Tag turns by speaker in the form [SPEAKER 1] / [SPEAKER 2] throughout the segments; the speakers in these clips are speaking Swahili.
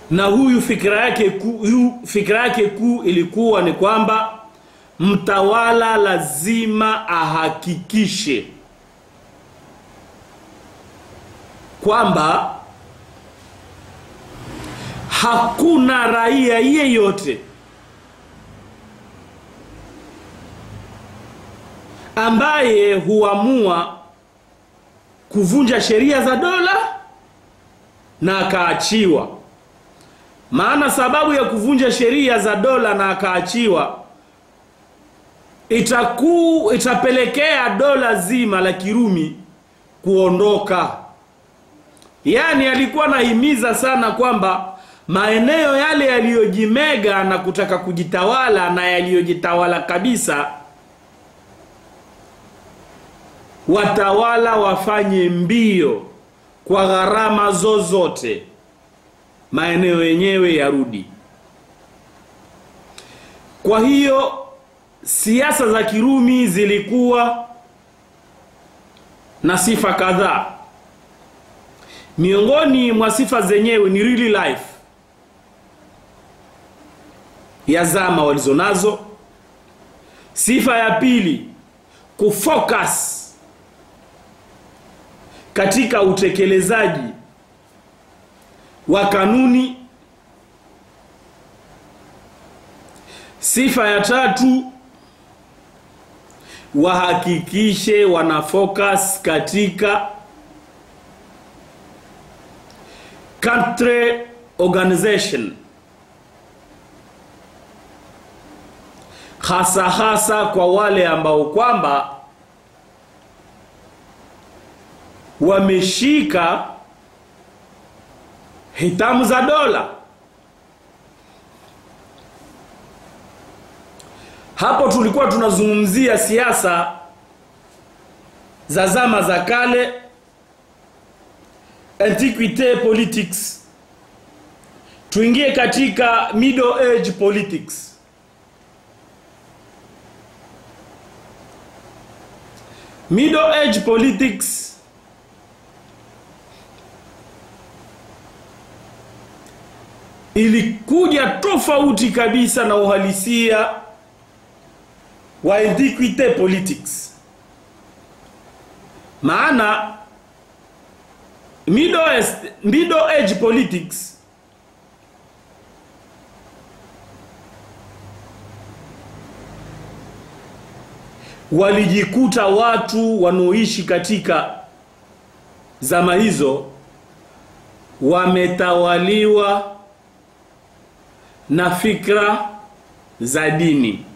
[SPEAKER 1] na huyu fikira yake kuu huyu fikira yake kuu ilikuwa ni kwamba mtawala lazima ahakikishe kwamba hakuna raia yeyote ambaye huamua kuvunja sheria za dola na akaachiwa. Maana sababu ya kuvunja sheria za dola na akaachiwa itakuu itapelekea dola zima la Kirumi kuondoka. Yaani alikuwa anahimiza sana kwamba maeneo yale yaliyojimega na kutaka kujitawala na yaliyojitawala kabisa watawala wafanye mbio kwa gharama zozote, maeneo yenyewe yarudi. Kwa hiyo siasa za Kirumi zilikuwa na sifa kadhaa. Miongoni mwa sifa zenyewe ni really life ya zama walizonazo. Sifa ya pili, kufocus katika utekelezaji wa kanuni. Sifa ya tatu, wahakikishe wana focus katika country organization, hasa hasa kwa wale ambao kwamba wameshika hitamu za dola. Hapo tulikuwa tunazungumzia siasa za zama za kale, antiquite politics. Tuingie katika middle age politics. Middle age politics ilikuja tofauti kabisa na uhalisia wa antiquite politics. Maana middle, est- middle age politics walijikuta watu wanaoishi katika zama hizo wametawaliwa na fikra za dini.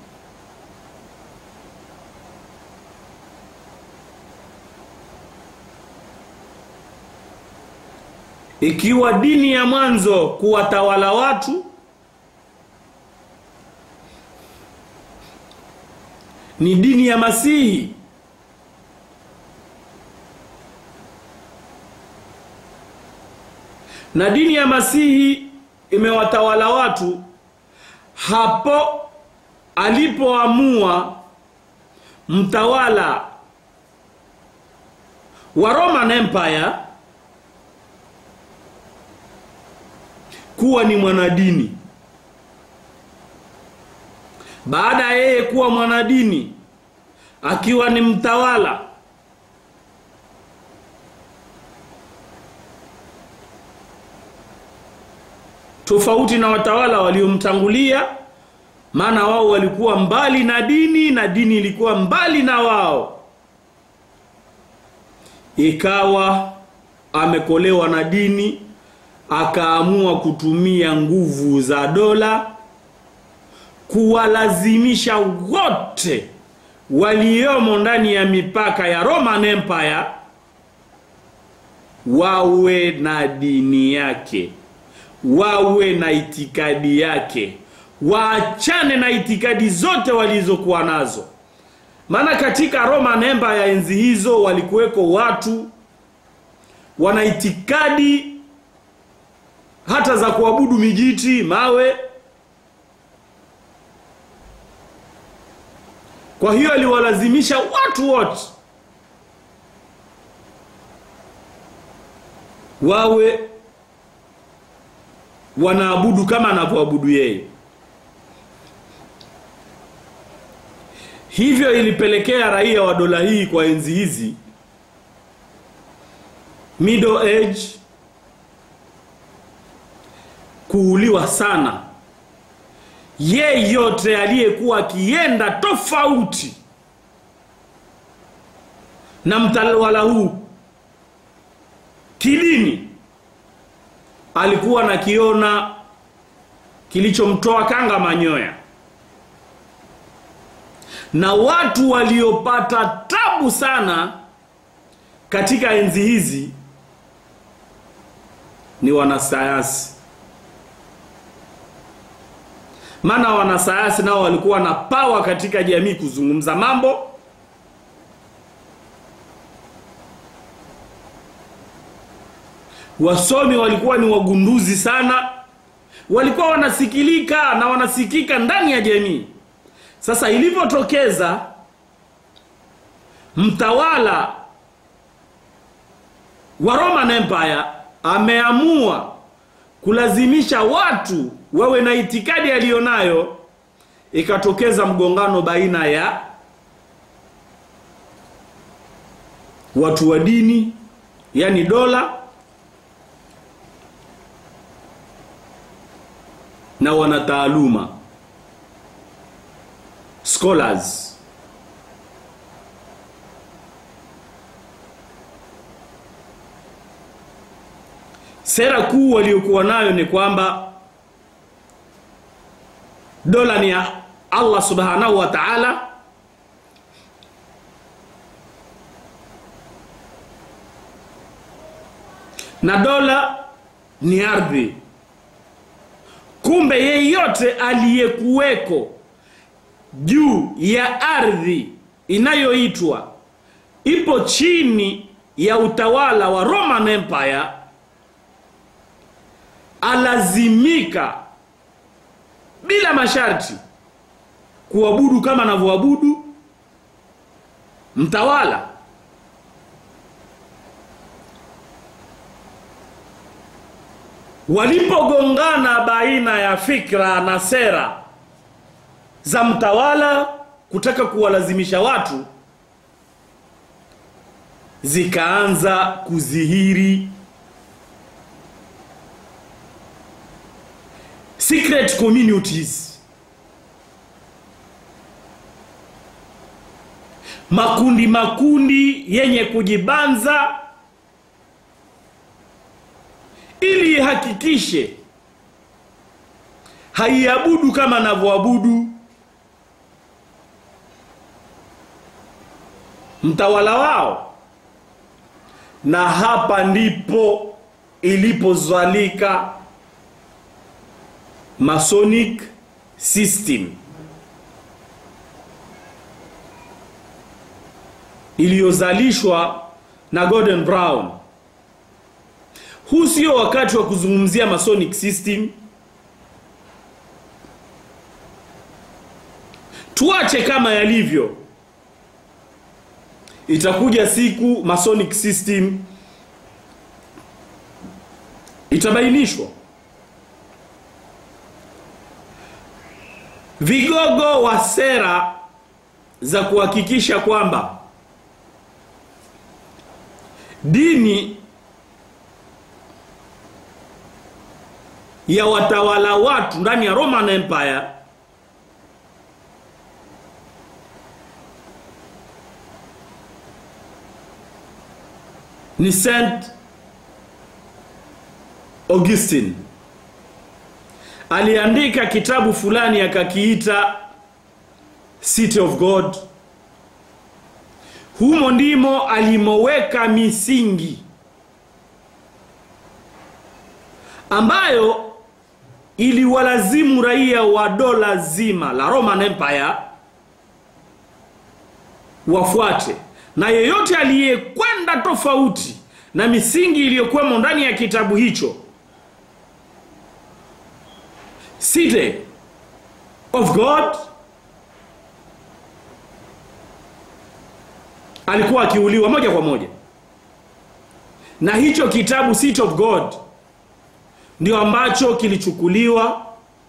[SPEAKER 1] Ikiwa dini ya mwanzo kuwatawala watu ni dini ya Masihi, na dini ya Masihi imewatawala watu hapo alipoamua mtawala wa Roman Empire kuwa ni mwanadini. Baada ya yeye kuwa mwanadini, akiwa ni mtawala, tofauti na watawala waliomtangulia, maana wao walikuwa mbali na dini na dini ilikuwa mbali na wao. Ikawa amekolewa na dini, akaamua kutumia nguvu za dola kuwalazimisha wote waliomo ndani ya mipaka ya Roman Empire wawe na dini yake, wawe na itikadi yake, waachane na itikadi zote walizokuwa nazo. Maana katika Roman Empire ya enzi hizo walikuweko watu wana itikadi hata za kuabudu mijiti, mawe. Kwa hiyo aliwalazimisha watu wote wawe wanaabudu kama anavyoabudu yeye hivyo ilipelekea raia wa dola hii kwa enzi hizi middle age kuuliwa sana yeyote aliyekuwa akienda tofauti na mtawala huu kidini alikuwa nakiona kilichomtoa kanga manyoya na watu waliopata tabu sana katika enzi hizi ni wanasayansi maana wanasayansi nao walikuwa na pawa katika jamii kuzungumza mambo wasomi walikuwa ni wagunduzi sana walikuwa wanasikilika na wanasikika ndani ya jamii sasa ilivyotokeza mtawala wa Roman Empire ameamua kulazimisha watu wawe na itikadi aliyonayo, ikatokeza mgongano baina ya watu wa dini, yani dola na wanataaluma scholars sera kuu waliokuwa nayo ni kwamba dola ni ya Allah subhanahu wa ta'ala na dola ni ardhi kumbe yeyote aliyekuweko juu ya ardhi inayoitwa ipo chini ya utawala wa Roman Empire alazimika bila masharti kuabudu kama anavyoabudu mtawala walipogongana baina ya fikra na sera za mtawala kutaka kuwalazimisha watu zikaanza kudhihiri secret communities makundi makundi yenye kujibanza ili ihakikishe haiabudu kama anavyoabudu mtawala wao na hapa ndipo ilipozalika masonic system iliyozalishwa na Gordon Brown. Huu sio wakati wa kuzungumzia masonic system. Tuache kama yalivyo. Itakuja siku masonic system itabainishwa. Vigogo wa sera za kuhakikisha kwamba dini ya watawala watu ndani ya Roman Empire ni Saint Augustine aliandika kitabu fulani akakiita City of God. Humo ndimo alimoweka misingi ambayo iliwalazimu raia wa dola zima la Roman Empire wafuate, na yeyote aliyekwenda tofauti na misingi iliyokuwemo ndani ya kitabu hicho City of God alikuwa akiuliwa moja kwa moja, na hicho kitabu City of God ndio ambacho kilichukuliwa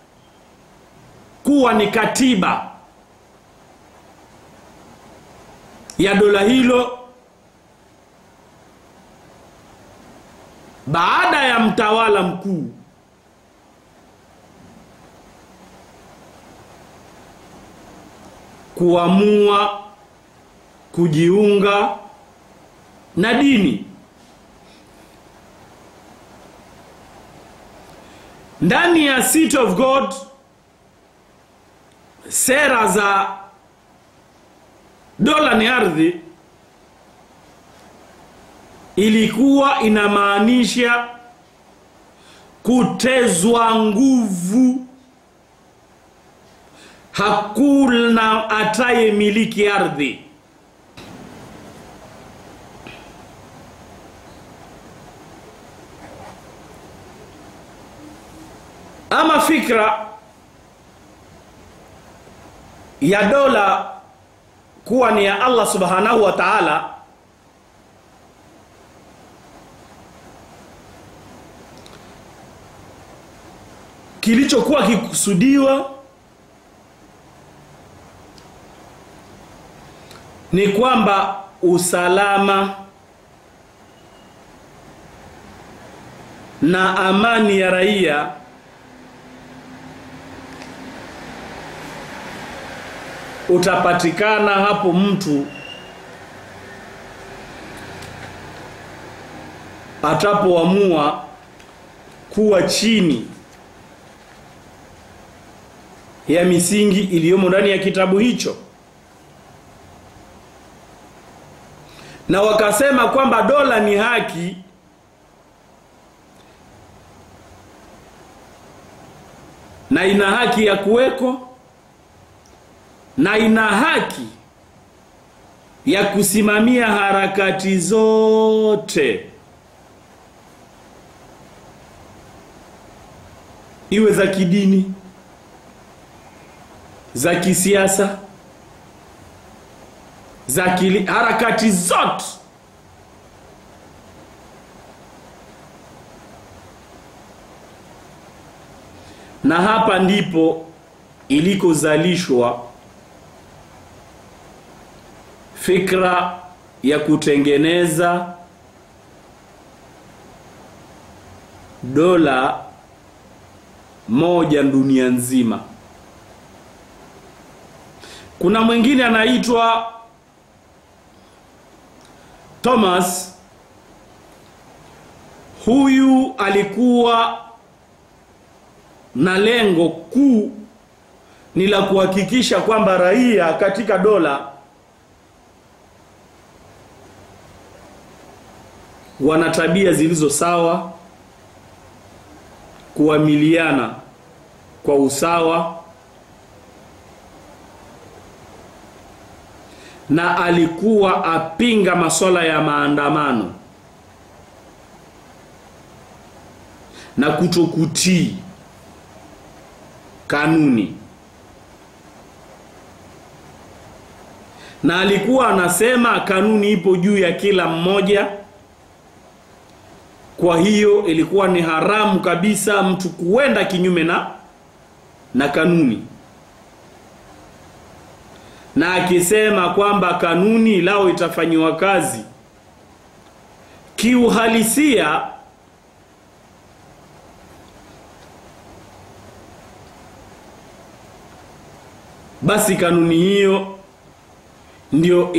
[SPEAKER 1] kuwa ni katiba ya dola hilo baada ya mtawala mkuu kuamua kujiunga na dini ndani ya City of God sera za dola ni ardhi ilikuwa inamaanisha kutezwa nguvu hakuna ataye miliki ardhi ama fikra ya dola kuwa ni ya Allah subhanahu wa ta'ala kilichokuwa kikusudiwa ni kwamba usalama na amani ya raia utapatikana hapo mtu atapoamua kuwa chini ya misingi iliyomo ndani ya kitabu hicho na wakasema kwamba dola ni haki na ina haki ya kuweko na ina haki ya kusimamia harakati zote iwe za kidini za kisiasa za kili, harakati zote na hapa ndipo ilikozalishwa fikra ya kutengeneza dola moja dunia nzima. Kuna mwingine anaitwa Thomas. Huyu alikuwa na lengo kuu ni la kuhakikisha kwamba raia katika dola wana tabia zilizo sawa, kuamiliana kwa usawa, na alikuwa apinga masuala ya maandamano na kutokutii kanuni, na alikuwa anasema kanuni ipo juu ya kila mmoja. Kwa hiyo ilikuwa ni haramu kabisa mtu kuenda kinyume na na kanuni, na akisema kwamba kanuni lao itafanyiwa kazi kiuhalisia, basi kanuni hiyo ndio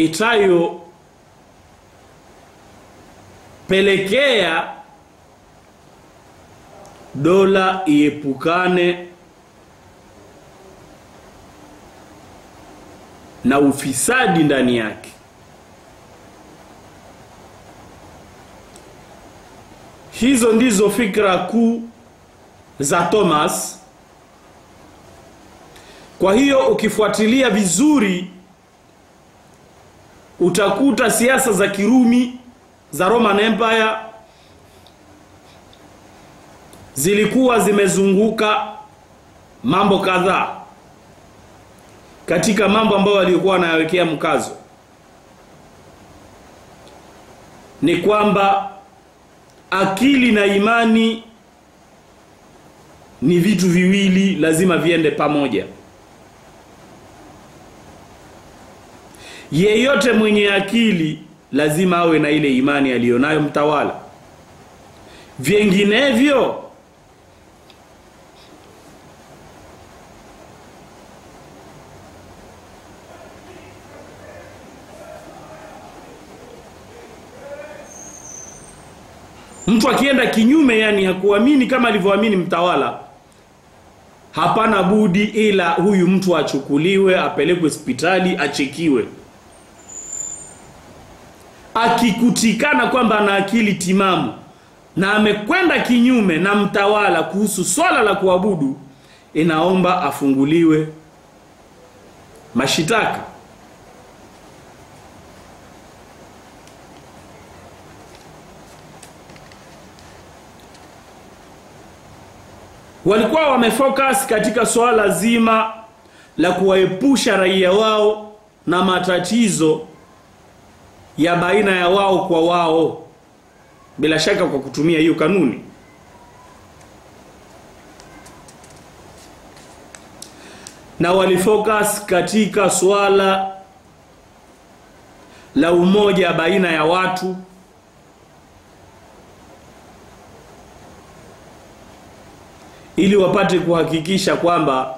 [SPEAKER 1] itayopelekea dola iepukane na ufisadi ndani yake. Hizo ndizo fikra kuu za Thomas. Kwa hiyo ukifuatilia vizuri utakuta siasa za Kirumi za Roman Empire zilikuwa zimezunguka mambo kadhaa. Katika mambo ambayo walikuwa wanayawekea mkazo ni kwamba akili na imani ni vitu viwili lazima viende pamoja yeyote mwenye akili lazima awe na ile imani aliyonayo mtawala vinginevyo mtu akienda kinyume yani hakuamini kama alivyoamini mtawala hapana budi ila huyu mtu achukuliwe apelekwe hospitali achekiwe akikutikana kwamba ana akili timamu na amekwenda kinyume na mtawala kuhusu swala la kuabudu inaomba afunguliwe mashitaka walikuwa wamefocus katika swala zima la kuwaepusha raia wao na matatizo ya baina ya wao kwa wao bila shaka kwa kutumia hiyo kanuni na walifocus katika swala la umoja baina ya watu ili wapate kuhakikisha kwamba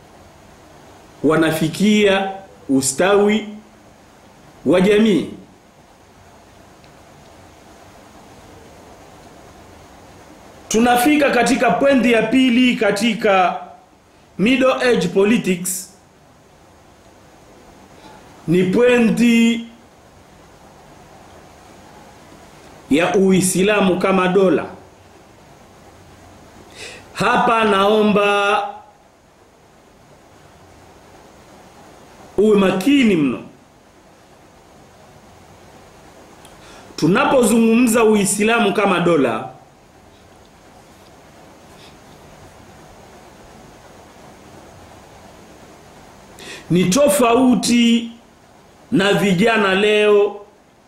[SPEAKER 1] wanafikia ustawi wa jamii tunafika katika pwendi ya pili katika middle age politics ni pwendi ya uislamu kama dola hapa naomba uwe makini mno tunapozungumza uislamu kama dola ni tofauti na vijana leo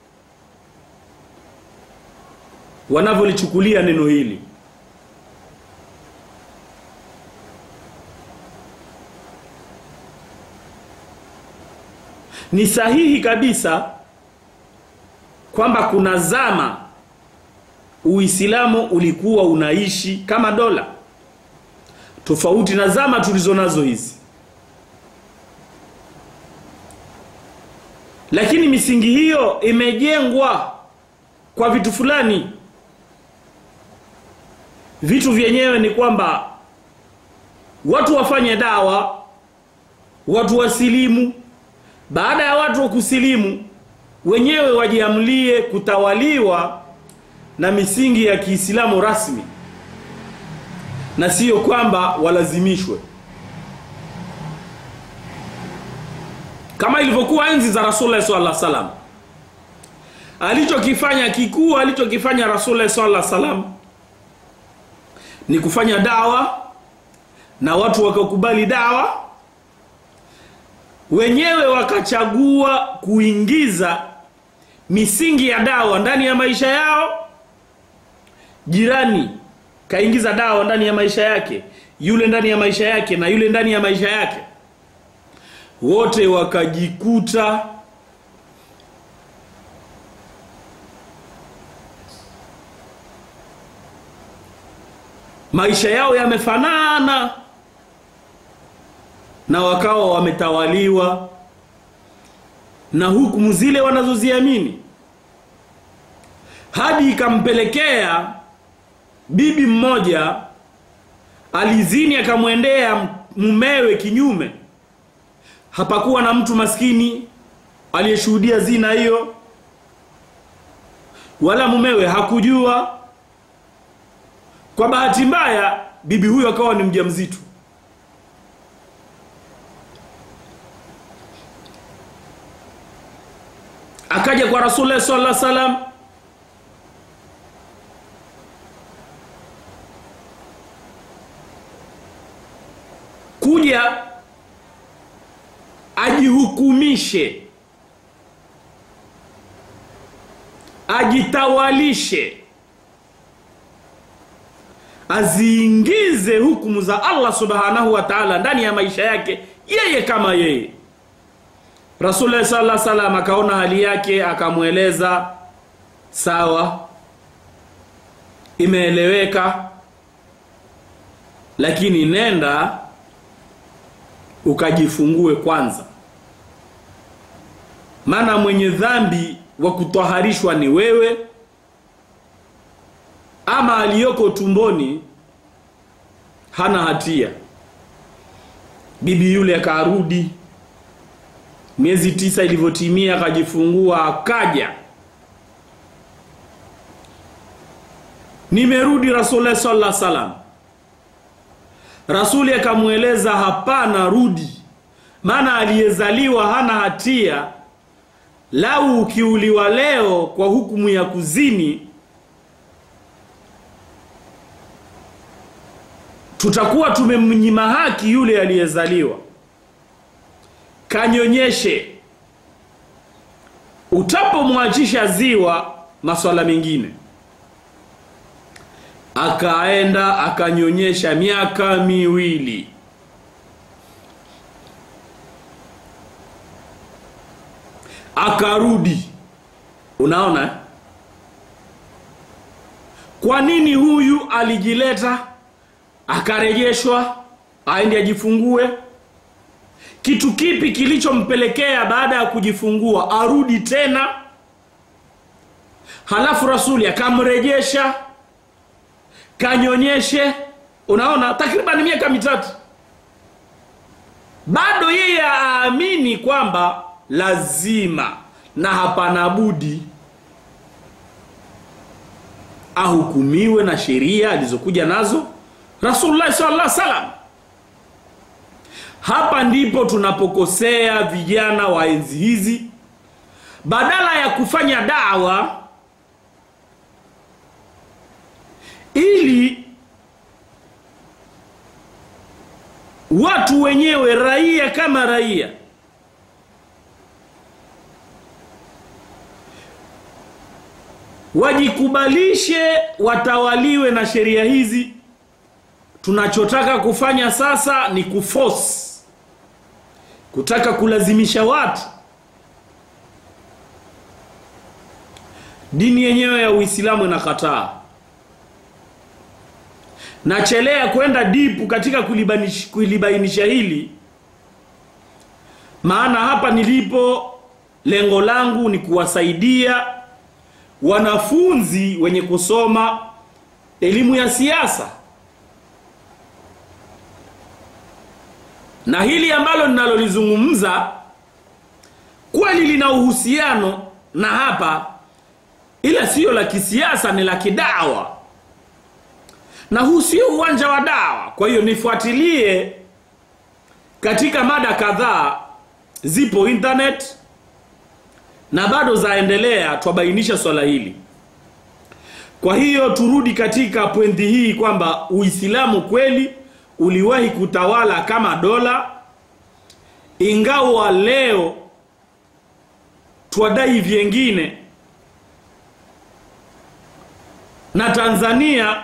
[SPEAKER 1] wanavyolichukulia neno hili ni sahihi kabisa kwamba kuna zama Uislamu ulikuwa unaishi kama dola tofauti na zama tulizo nazo hizi lakini misingi hiyo imejengwa kwa vitu fulani vitu vyenyewe ni kwamba watu wafanye dawa watu wasilimu baada ya watu wa kusilimu wenyewe wajiamlie kutawaliwa na misingi ya Kiislamu rasmi na sio kwamba walazimishwe kama ilivyokuwa enzi za Rasulullah sallallahu alaihi wasallam alichokifanya kikuu alichokifanya Rasulullah sallallahu alaihi wasallam ni kufanya dawa na watu wakakubali dawa wenyewe wakachagua kuingiza misingi ya dawa ndani ya maisha yao jirani kaingiza dawa ndani ya maisha yake yule ndani ya maisha yake na yule ndani ya maisha yake wote wakajikuta maisha yao yamefanana na wakawa wametawaliwa na hukumu zile wanazoziamini hadi ikampelekea bibi mmoja alizini akamwendea mumewe kinyume hapakuwa na mtu maskini aliyeshuhudia zina hiyo wala mumewe hakujua kwa bahati mbaya bibi huyo akawa ni mjamzito akaja kwa rasulullah sallallahu alaihi wasallam kuja ajihukumishe ajitawalishe aziingize hukumu za Allah subhanahu wa ta'ala ndani ya maisha yake yeye kama yeye Rasulullah sallallahu alaihi wasallam akaona hali yake akamweleza sawa imeeleweka lakini nenda ukajifungue kwanza maana mwenye dhambi wa kutwaharishwa ni wewe ama aliyoko tumboni hana hatia bibi yule akarudi miezi tisa ilivyotimia akajifungua akaja nimerudi rasulullah sallallahu alaihi wasallam rasuli akamweleza hapana rudi maana aliyezaliwa hana hatia lau ukiuliwa leo kwa hukumu ya kuzini tutakuwa tumemnyima haki yule aliyezaliwa kanyonyeshe utapomwachisha ziwa maswala mengine akaenda akanyonyesha miaka miwili akarudi unaona eh? kwa nini huyu alijileta akarejeshwa aende ajifungue kitu kipi kilichompelekea baada ya kujifungua arudi tena halafu rasuli akamrejesha kanyonyeshe unaona takriban miaka mitatu bado yeye aamini kwamba lazima na hapana budi ahukumiwe na sheria alizokuja nazo rasulullah sallallahu alaihi wasallam hapa ndipo tunapokosea vijana wa enzi hizi badala ya kufanya dawa ili watu wenyewe raia kama raia wajikubalishe watawaliwe na sheria hizi tunachotaka kufanya sasa ni kuforce kutaka kulazimisha watu dini yenyewe ya uislamu inakataa nachelea kwenda dipu katika kulibanish- kulibainisha hili maana hapa nilipo lengo langu ni kuwasaidia wanafunzi wenye kusoma elimu ya siasa na hili ambalo ninalolizungumza kweli lina uhusiano na hapa ila siyo la kisiasa ni la kidawa na huu sio uwanja wa dawa kwa hiyo nifuatilie katika mada kadhaa zipo internet na bado zaendelea twabainisha swala hili kwa hiyo turudi katika pwendi hii kwamba uislamu kweli uliwahi kutawala kama dola ingawa leo twadai vyengine na tanzania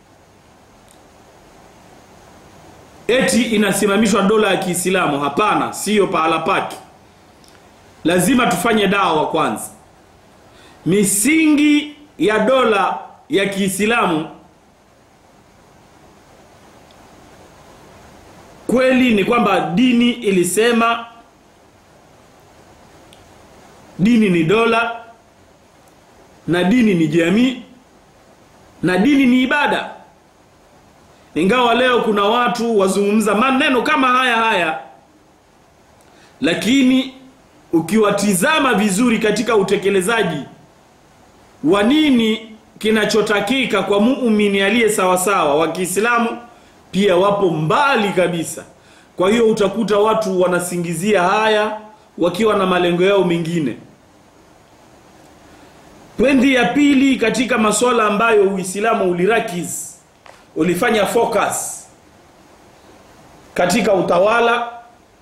[SPEAKER 1] eti inasimamishwa dola ya kiislamu hapana siyo pahala pake lazima tufanye dawa kwanza misingi ya dola ya kiislamu kweli ni kwamba dini ilisema dini ni dola na dini ni jamii na dini ni ibada ingawa leo kuna watu wazungumza maneno kama haya haya lakini ukiwatizama vizuri katika utekelezaji wa nini kinachotakika kwa muumini aliye sawasawa wa Kiislamu pia wapo mbali kabisa. Kwa hiyo utakuta watu wanasingizia haya wakiwa na malengo yao mengine. Pwendi ya pili katika masuala ambayo Uislamu ulirakiz ulifanya focus katika utawala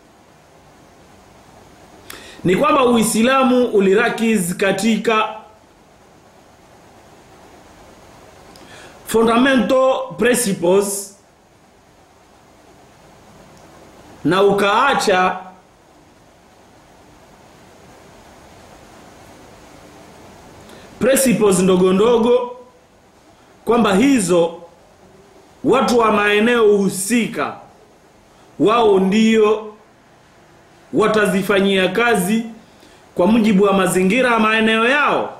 [SPEAKER 1] ni kwamba Uislamu ulirakiz katika fundamental principles na ukaacha principles ndogo ndogo kwamba hizo watu wa maeneo husika wao ndio watazifanyia kazi kwa mujibu wa mazingira ya maeneo yao.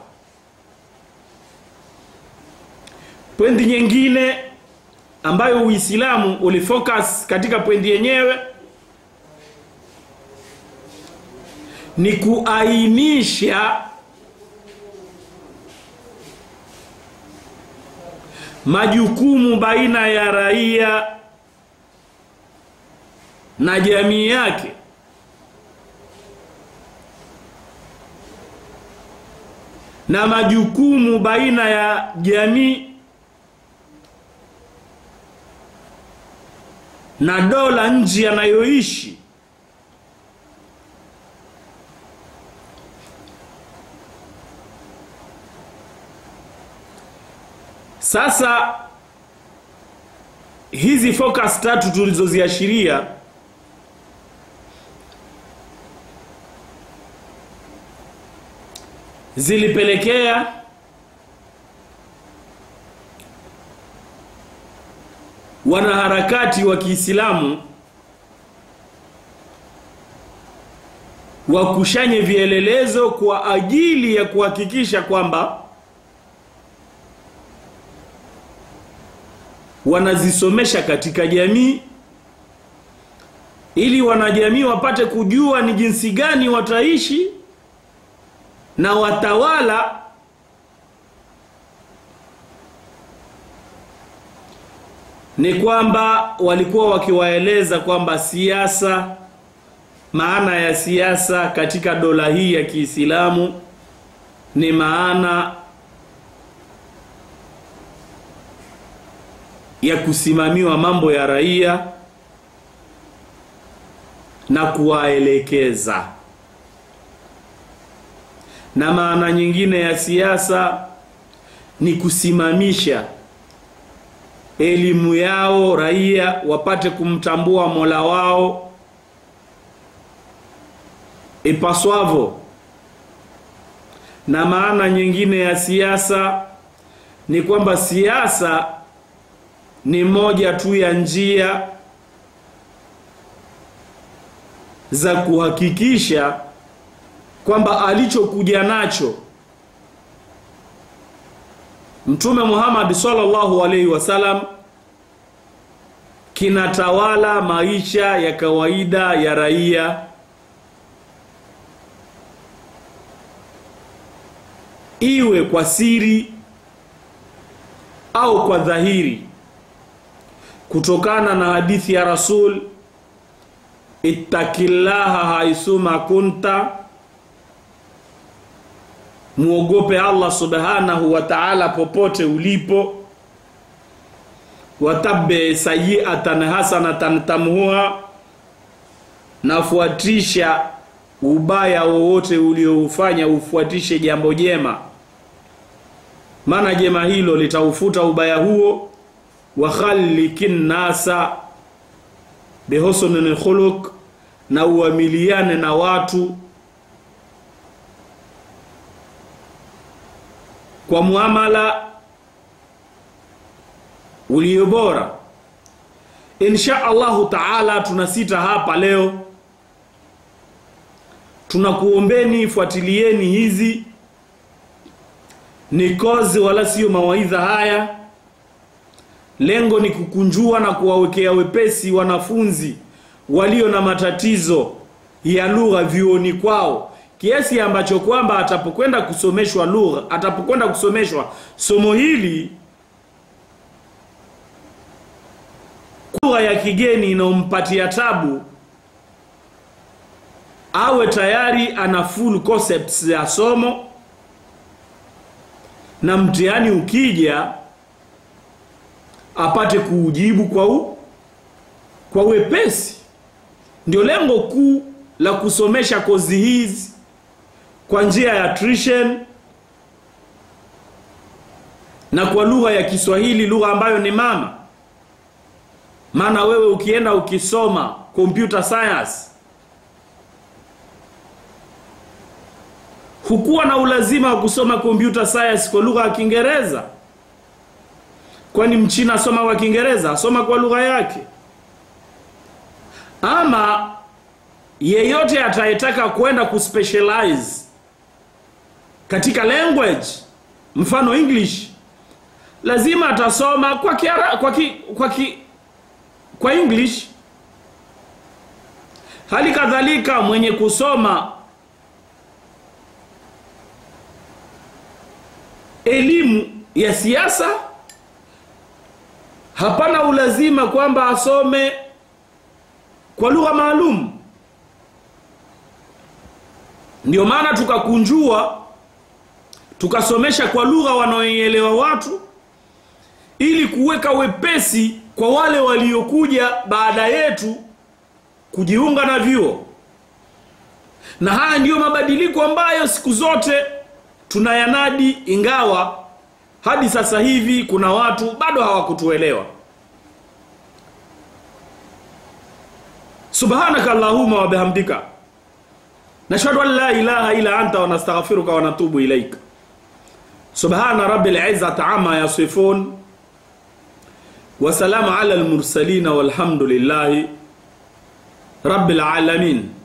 [SPEAKER 1] Pwendi nyingine ambayo Uislamu ulifocus katika pwendi yenyewe ni kuainisha majukumu baina ya raia na jamii yake na majukumu baina ya jamii na dola nchi yanayoishi sasa hizi focus tatu tulizoziashiria zilipelekea wanaharakati wa Kiislamu wakushanye vielelezo kwa ajili ya kuhakikisha kwamba wanazisomesha katika jamii ili wanajamii wapate kujua ni jinsi gani wataishi na watawala ni kwamba walikuwa wakiwaeleza kwamba siasa, maana ya siasa katika dola hii ya Kiislamu ni maana ya kusimamiwa mambo ya raia na kuwaelekeza na maana nyingine ya siasa ni kusimamisha elimu yao raia wapate kumtambua Mola wao ipaswavyo. Na maana nyingine ya siasa ni kwamba siasa ni moja tu ya njia za kuhakikisha kwamba alichokuja nacho Mtume Muhammad sallallahu alaihi wasallam kinatawala maisha ya kawaida ya raia, iwe kwa siri au kwa dhahiri, kutokana na hadithi ya Rasul, ittaqillaha haisuma kunta muogope Allah subhanahu wa ta'ala popote ulipo, watabe sayiatan hasanatan tamhuha, nafuatisha ubaya wowote ulioufanya ufuatishe jambo jema, maana jema hilo litaufuta ubaya huo. wa khalikin nasa bihusnil khuluq, na uamiliane na watu kwa muamala ulio bora. Insha Allahu taala, tunasita hapa leo, tunakuombeni fuatilieni hizi ni kozi wala sio mawaidha haya. Lengo ni kukunjua na kuwawekea wepesi wanafunzi walio na matatizo ya lugha vyuoni kwao kiasi ambacho kwamba atapokwenda kusomeshwa lugha, atapokwenda kusomeshwa somo hili, lugha ya kigeni inayompatia tabu, awe tayari ana full concepts ya somo, na mtihani ukija apate kuujibu kwa u, kwa wepesi. Ndio lengo kuu la kusomesha kozi hizi kwa njia ya tuition na kwa lugha ya Kiswahili, lugha ambayo ni mama. Maana wewe ukienda ukisoma computer science hukuwa na ulazima wa kusoma computer science kwa lugha ya Kiingereza, kwani mchina asoma kwa Kiingereza, asoma kwa lugha yake. Ama yeyote atayetaka kwenda kuspecialize katika language, mfano English, lazima atasoma kwa kiara, kwa ki, kwa ki, kwa English. Hali kadhalika mwenye kusoma elimu ya siasa hapana ulazima kwamba asome kwa lugha maalum. Ndio maana tukakunjua tukasomesha kwa lugha wanaoielewa watu, ili kuweka wepesi kwa wale waliokuja baada yetu kujiunga na vyuo. Na haya ndiyo mabadiliko ambayo siku zote tunayanadi, ingawa hadi sasa hivi kuna watu bado hawakutuelewa. Subhanaka Allahumma wa bihamdika nashhadu an la ilaha illa anta wa nastaghfiruka wa natubu ilaika. Subhana rabbil izzati amma yasifun wa salamu ala al mursalin walhamdulillahi rabbil alamin.